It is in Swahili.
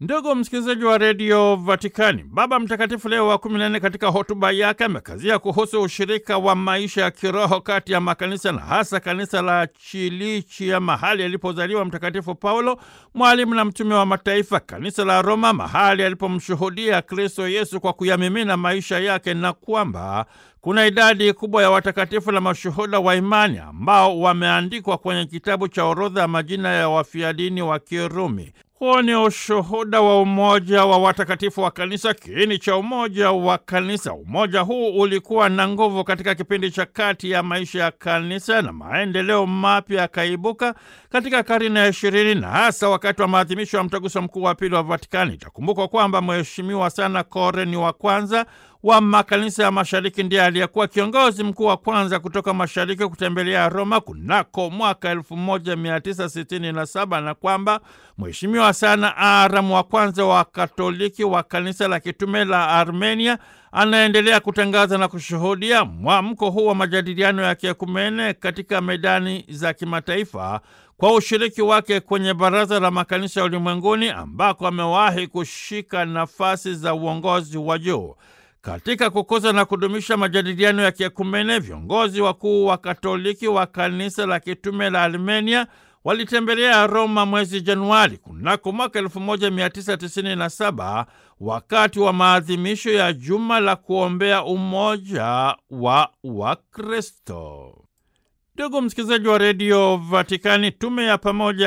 Ndugu msikilizaji wa redio Vatikani, Baba Mtakatifu Leo wa kumi na nne katika hotuba yake amekazia kuhusu ushirika wa maisha ya kiroho kati ya makanisa na hasa kanisa la Chilichia, mahali alipozaliwa Mtakatifu Paulo, mwalimu na mtume wa mataifa, kanisa la Roma, mahali alipomshuhudia Kristo Yesu kwa kuyamimina maisha yake, na kwamba kuna idadi kubwa ya watakatifu na mashuhuda wa imani ambao wameandikwa kwenye kitabu cha orodha ya majina ya wafiadini wa Kirumi. Huo ni ushuhuda wa umoja wa watakatifu wa kanisa, kiini cha umoja wa kanisa. Umoja huu ulikuwa na nguvu katika kipindi cha kati ya maisha ya kanisa na maendeleo mapya yakaibuka katika karne ya ishirini na hasa wakati wa maadhimisho ya mtaguso mkuu wa pili wa Vatikani. Itakumbukwa kwamba Mheshimiwa sana Koreni wa kwanza wa makanisa ya mashariki ndiye aliyekuwa kiongozi mkuu wa kwanza kutoka mashariki kutembelea Roma kunako mwaka 1967 na kwamba Mheshimiwa sana Aramu wa kwanza wa Katoliki wa kanisa la kitume la Armenia anaendelea kutangaza na kushuhudia mwamko huu wa majadiliano ya kiekumene katika medani za kimataifa kwa ushiriki wake kwenye Baraza la Makanisa ya Ulimwenguni ambako amewahi kushika nafasi za uongozi wa juu. Katika kukuza na kudumisha majadiliano ya kiekumene, viongozi wakuu wa Katoliki wa kanisa la kitume la Armenia walitembelea Roma mwezi Januari kunako mwaka 1997 wakati wa maadhimisho ya juma la kuombea umoja wa Wakristo. Ndugu msikilizaji wa redio Vatikani, tume ya pamoja